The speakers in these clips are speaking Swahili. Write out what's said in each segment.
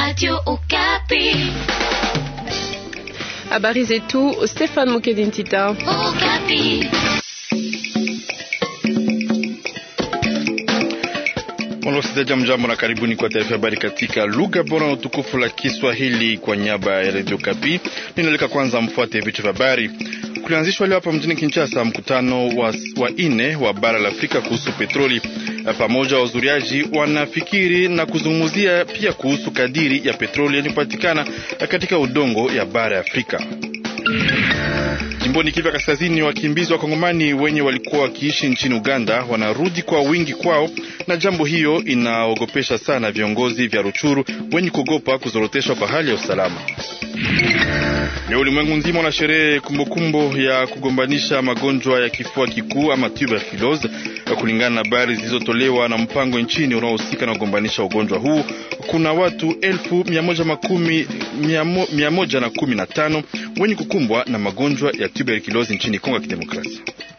Radio Okapi. Habari zetu, Stefan Mukedintita. Okapi. Wasikilizaji, mjambo na karibuni kwa taarifa habari katika lugha bora na utukufu la Kiswahili kwa niaba ya Radio Kapi. Ninaleka kwanza mfuate vichwa vya habari. Kulianzishwa leo hapa mjini Kinshasa mkutano wa, wa ine wa bara la Afrika kuhusu petroli. Pamoja wazuriaji wanafikiri na kuzungumzia pia kuhusu kadiri ya petroli yanayopatikana katika udongo ya bara ya Afrika. Jimboni Kivu Kaskazini, wakimbizi wa Kongomani wenye walikuwa wakiishi nchini Uganda wanarudi kwa wingi kwao, na jambo hiyo inaogopesha sana viongozi vya Ruchuru wenye kuogopa kuzoroteshwa kwa hali ya usalama. Leo ulimwengu nzima na sherehe kumbukumbu ya kugombanisha magonjwa ya kifua kikuu ama tuberculose. Kulingana na habari zilizotolewa na mpango nchini unaohusika na kugombanisha ugonjwa huu, kuna watu elfu mia moja makumi mia moja na kumi na tano wenye kukumbwa na magonjwa ya tuberculose nchini Kongo ya Kidemokrasia.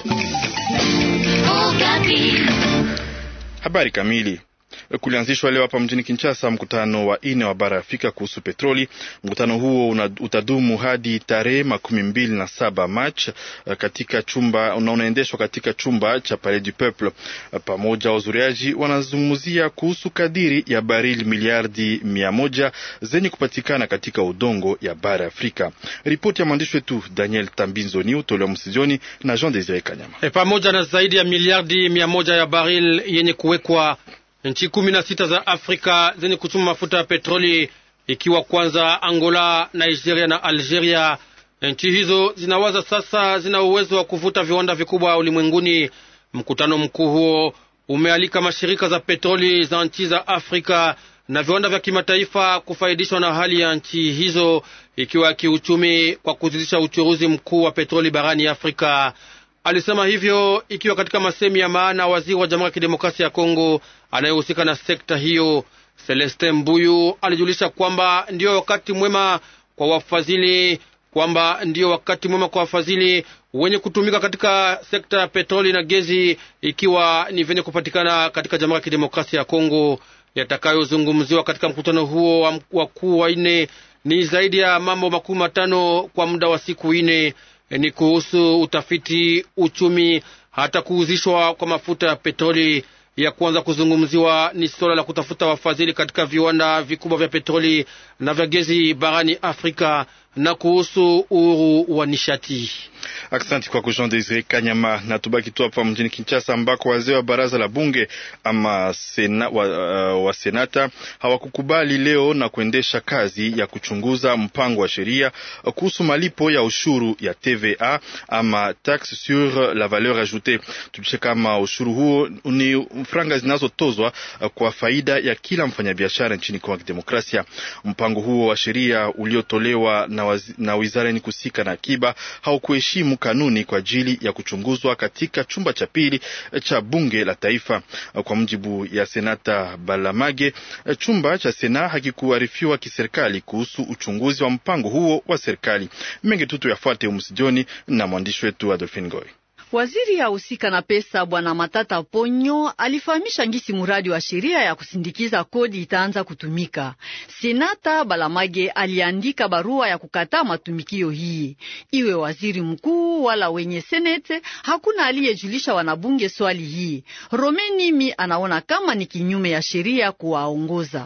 Habari kamili Kulianzishwa leo hapa mjini Kinshasa mkutano wa ine wa bara Afrika kuhusu petroli. Mkutano huo una, utadumu hadi tarehe makumi mbili na saba Machi katika chumba na unaendeshwa katika chumba cha Palais du Peuple. Pamoja wazuriaji wanazungumzia kuhusu kadiri ya barili miliardi mia moja zenye kupatikana katika udongo ya bara Afrika. Ripoti ya mwandishi wetu Daniel Tambinzoni utolewa msijoni na Jean Desire Kanyama. E, pamoja na zaidi ya miliardi mia moja ya baril yenye kuwekwa nchi kumi na sita za Afrika zenye kuchuma mafuta ya petroli ikiwa kwanza Angola, Nigeria na Algeria. Nchi hizo zinawaza sasa zina uwezo wa kuvuta viwanda vikubwa ulimwenguni. Mkutano mkuu huo umealika mashirika za petroli za nchi za Afrika na viwanda vya kimataifa kufaidishwa na hali ya nchi hizo ikiwa kiuchumi, kwa kuzidisha uchuruzi mkuu wa petroli barani Afrika. Alisema hivyo ikiwa katika masemi ya maana waziri wa Jamhuri ya Kidemokrasia ya Kongo anayehusika na sekta hiyo. Celestin Mbuyu alijulisha kwamba ndiyo wakati mwema kwa wafadhili kwamba ndiyo wakati mwema kwa wafadhili wenye kutumika katika sekta ya petroli na gezi, ikiwa ni vyenye kupatikana katika Jamhuri ya Kidemokrasia ya Kongo. Yatakayozungumziwa katika mkutano huo wakuu wa nne ni zaidi ya mambo makumi matano kwa muda wa siku nne ni kuhusu utafiti, uchumi, hata kuuzishwa kwa mafuta ya petroli. Ya kwanza kuzungumziwa ni suala la kutafuta wafadhili katika viwanda vikubwa vya petroli na vya gezi barani Afrika na kuhusu uhuru wa nishati. Asante kwa Jean Desire Kanyama. Na tubaki tu hapa mjini Kinshasa ambako wazee wa baraza la bunge ama sena, wa, uh, wa senata hawakukubali leo na kuendesha kazi ya kuchunguza mpango wa sheria kuhusu malipo ya ushuru ya TVA ama taxe sur la valeur ajoutée. Tujulishe kama ushuru huo ni franga zinazotozwa kwa faida ya kila mfanyabiashara nchini Kongo ya Kidemokrasia. Mpango huo wa sheria uliotolewa na, wazi, na wizara yenye kusika na akiba haukuheshimu kanuni kwa ajili ya kuchunguzwa katika chumba cha pili cha bunge la taifa. Kwa mujibu ya senata Balamage, chumba cha sena hakikuarifiwa kiserikali kuhusu uchunguzi wa mpango huo wa serikali. Mengi tutu yafuate umsijoni na mwandishi wetu Adolfin Goy. Waziri ahusika na pesa Bwana Matata Ponyo alifahamisha ngisi muradi wa sheria ya kusindikiza kodi itaanza kutumika. Senata Balamage aliandika barua ya kukataa matumikio hii, iwe waziri mkuu wala wenye senete, hakuna aliyejulisha wanabunge swali hii. Romenimi anaona kama ni kinyume ya sheria kuwaongoza.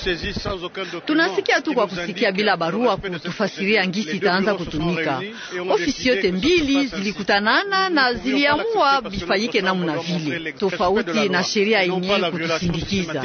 Tunasikia tu kwa kusikia bila barua kutufasiria ngisi itaanza kutumika. Ofisi yote mbili zilikutanana na ziliamua bifanyike namna vile tofauti na sheria yenye kutusindikiza.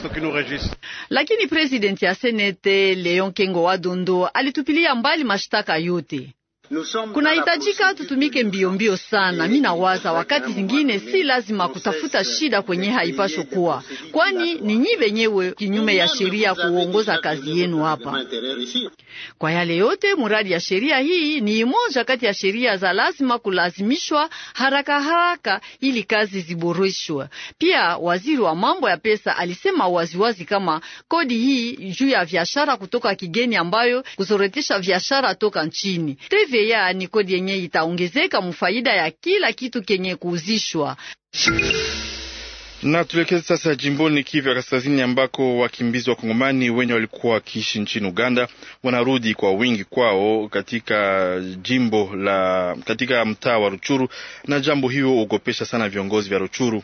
Lakini presidenti ya senete Leon Kengo wa Dondo alitupilia mbali mashtaka yote. Kunahitajika tutumike mbio mbio sana. Mi nawaza wakati zingine si lazima kutafuta shida kwenye haipasho kuwa, kwani ni nyi wenyewe kinyume ya sheria kuongoza kazi yenu hapa. Kwa yale yote, muradi ya sheria hii ni moja kati ya sheria za lazima kulazimishwa haraka haraka ili kazi ziboreshwe. Pia waziri wa mambo ya pesa alisema waziwazi kama kodi hii juu ya biashara kutoka kigeni ambayo kuzorotesha biashara toka nchini TVA ni kodi yenye itaongezeka mufaida ya kila kitu kenye kuuzishwa. Na tuelekeze sasa jimboni Kivu ya Kaskazini, ambako wakimbizi wa Kongomani wenye walikuwa wakiishi nchini Uganda wanarudi kwa wingi kwao katika jimbo la katika mtaa wa Ruchuru, na jambo hiyo huogopesha sana viongozi vya Ruchuru.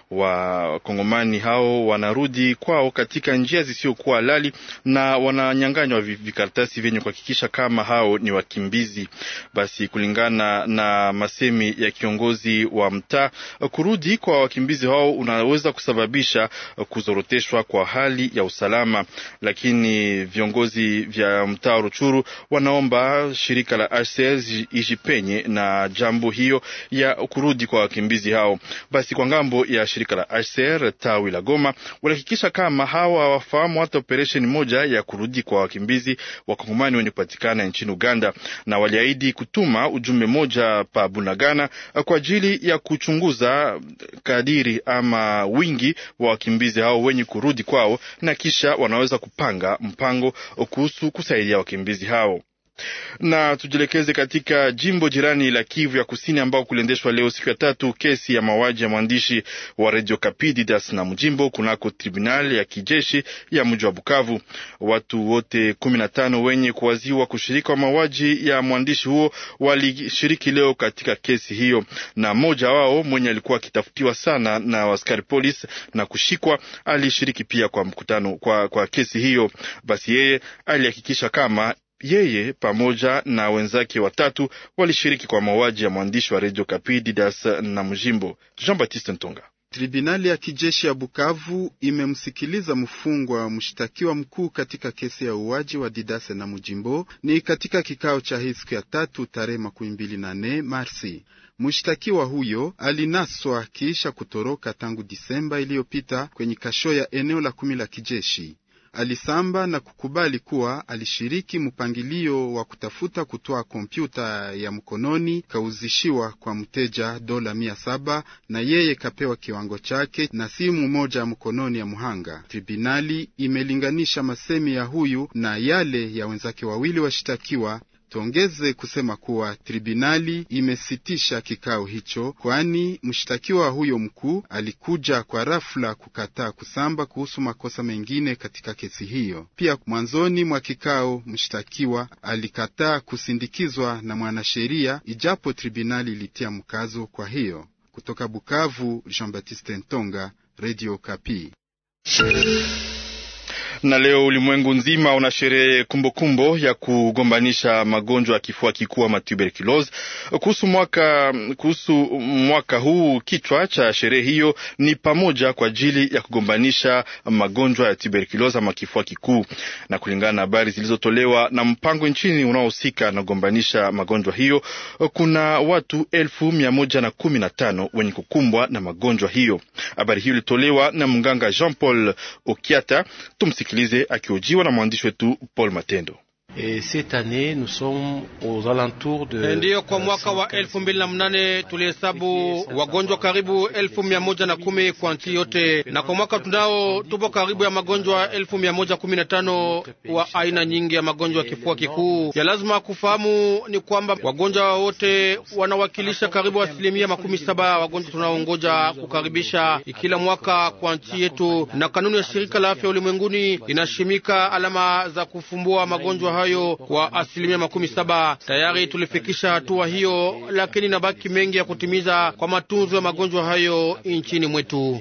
Wa Kongomani hao wanarudi kwao katika njia zisizokuwa halali na wananyanganywa vikaratasi vyenye kuhakikisha kama hao ni wakimbizi. Basi kulingana na masemi ya kiongozi wa mtaa, kurudi kwa wakimbizi hao una weza kusababisha kuzoroteshwa kwa hali ya usalama, lakini viongozi vya mtaa Ruchuru wanaomba shirika la HCR ijipenye na jambo hiyo ya kurudi kwa wakimbizi hao. Basi kwa ngambo ya shirika la HCR tawi la Goma walihakikisha kama hawa hawafahamu hata operesheni moja ya kurudi kwa wakimbizi wakongomani wenye kupatikana nchini Uganda, na waliahidi kutuma ujumbe moja pa Bunagana kwa ajili ya kuchunguza kadiri ama wingi wa wakimbizi hao wenye kurudi kwao na kisha wanaweza kupanga mpango kuhusu kusaidia wakimbizi hao na tujielekeze katika jimbo jirani la Kivu ya Kusini ambao kuliendeshwa leo siku ya tatu kesi ya mauaji ya mwandishi wa Radio Kapi Didas na Mjimbo kunako tribunali ya kijeshi ya mji wa Bukavu. Watu wote kumi na tano wenye kuwaziwa kushiriki wa mauaji ya mwandishi huo walishiriki leo katika kesi hiyo, na mmoja wao mwenye alikuwa akitafutiwa sana na askari polisi na kushikwa alishiriki pia kwa mkutano kwa, kwa kesi hiyo. Basi yeye alihakikisha kama yeye pamoja na wenzake watatu walishiriki kwa mauaji ya mwandishi wa redio Kapi Didas na Mjimbo. Jean Baptiste Ntonga. Tribunali ya kijeshi ya Bukavu imemsikiliza mfungwa mshtakiwa mkuu katika kesi ya uwaji wa Didase na Mujimbo ni katika kikao cha hii siku ya tatu tarehe makumi mbili na nne Marsi. Mshtakiwa huyo alinaswa kisha kutoroka tangu Disemba iliyopita kwenye kasho ya eneo la kumi la kijeshi. Alisamba na kukubali kuwa alishiriki mpangilio wa kutafuta kutoa kompyuta ya mkononi kauzishiwa kwa mteja dola mia saba na yeye kapewa kiwango chake na simu moja ya mkononi ya mhanga. Tribunali imelinganisha masemi ya huyu na yale ya wenzake wawili washtakiwa. Tuongeze kusema kuwa tribunali imesitisha kikao hicho, kwani mshtakiwa huyo mkuu alikuja kwa rafla kukataa kusamba kuhusu makosa mengine katika kesi hiyo. Pia mwanzoni mwa kikao mshtakiwa alikataa kusindikizwa na mwanasheria, ijapo tribunali ilitia mkazo kwa hiyo. Kutoka Bukavu, Jean Baptiste Ntonga, Radio Kapi. Na leo ulimwengu nzima una sherehe kumbukumbu ya kugombanisha magonjwa ya kifua kikuu ama tuberculose. Kuhusu mwaka, kuhusu mwaka huu, kichwa cha sherehe hiyo ni pamoja kwa ajili ya kugombanisha magonjwa ya tuberculose ama kifua kikuu, na kulingana na habari zilizotolewa na mpango nchini unaohusika na kugombanisha magonjwa hiyo, kuna watu elfu mia moja na kumi na tano wenye kukumbwa na magonjwa hiyo. Habari hiyo ilitolewa na mganga Jean Paul Okiata. Tumsikilize akihojiwa na mwandishi wetu Paul Matendo. Ndiyo, kwa mwaka wa elfu mbili na mnane tulihesabu wagonjwa karibu elfu mia moja na kumi kwa nchi yote, na kwa mwaka tunao tupo karibu ya magonjwa elfu mia moja kumi na tano wa aina nyingi ya magonjwa ya kifua kikuu. Ya lazima kufahamu ni kwamba wagonjwa wote wanawakilisha karibu asilimia makumi saba wagonjwa tunaongoja kukaribisha kila mwaka kwa nchi yetu, na kanuni ya shirika la afya ulimwenguni inashimika alama za kufumbua magonjwa hayo kwa asilimia makumi saba. Tayari tulifikisha hatua hiyo, lakini nabaki mengi ya kutimiza kwa matunzo ya magonjwa hayo nchini mwetu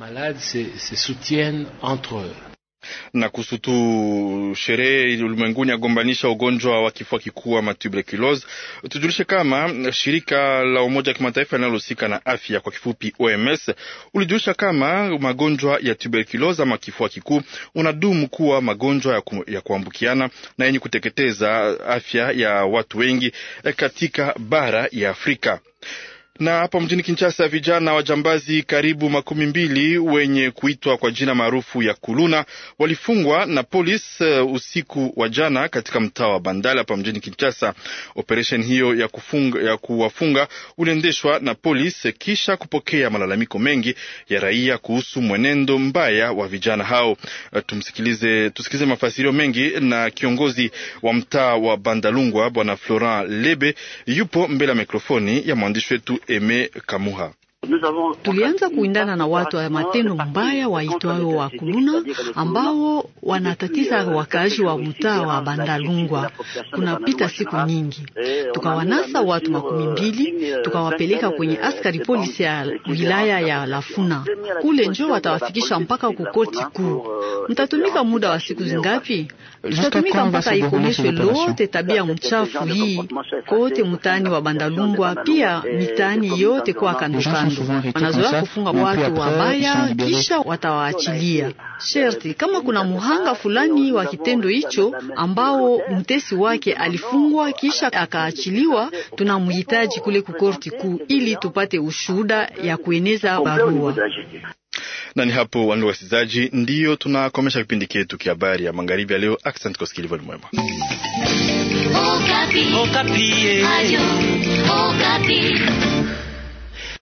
na kuhusu tu sherehe ulimwenguni agombanisha ugonjwa wa kifua kikuu ama tuberculose, tujulishe kama shirika la Umoja wa Kimataifa linalohusika na afya kwa kifupi OMS ulijulisha kama magonjwa ya tuberculose ama kifua kikuu unadumu kuwa magonjwa ya, ku, ya kuambukiana na yenye kuteketeza afya ya watu wengi katika bara ya Afrika na hapa mjini Kinshasa vijana wajambazi karibu makumi mbili wenye kuitwa kwa jina maarufu ya kuluna walifungwa na polisi uh, usiku wa jana katika mtaa wa Bandala hapa mjini Kinshasa. Operesheni hiyo ya, kufunga, ya kuwafunga uliendeshwa na polisi kisha kupokea malalamiko mengi ya raia kuhusu mwenendo mbaya wa vijana hao. Uh, tumsikilize, tusikilize mafasirio mengi na kiongozi wa mtaa wa Bandalungwa Bwana Florent Lebe yupo mbele ya mikrofoni ya mwandishi wetu Eme Kamuha. Tulianza kuindana na watu wa matendo mbaya waitwao wa kuluna ambao wanatatiza wakaaji wa mtaa wa Bandalungwa. Kunapita siku nyingi, tukawanasa watu makumi mbili tukawapeleka kwenye askari polisi ya wilaya ya Lafuna. Kule njo watawafikisha mpaka kukoti kuu. Mtatumika muda wa siku zingapi? Tutatumika mpaka ikomeshwe lote tabia mchafu hii kote mtaani wa Bandalungwa, pia mitaani yote kwa kando kando. Wanazoea kufunga watu wabaya, kisha watawaachilia. Sherti kama kuna muhanga fulani wa kitendo hicho ambao mtesi wake alifungwa kisha akaachiliwa, tunamhitaji kule kukorti kuu ili tupate ushuhuda ya kueneza barua na ni hapo, wandu wasikilizaji, ndiyo tunakomesha kipindi chetu kia habari ya magharibi ya leo. Asante kwa kusikiliza, mwema. Okapi. Okapi. Ayo, Okapi.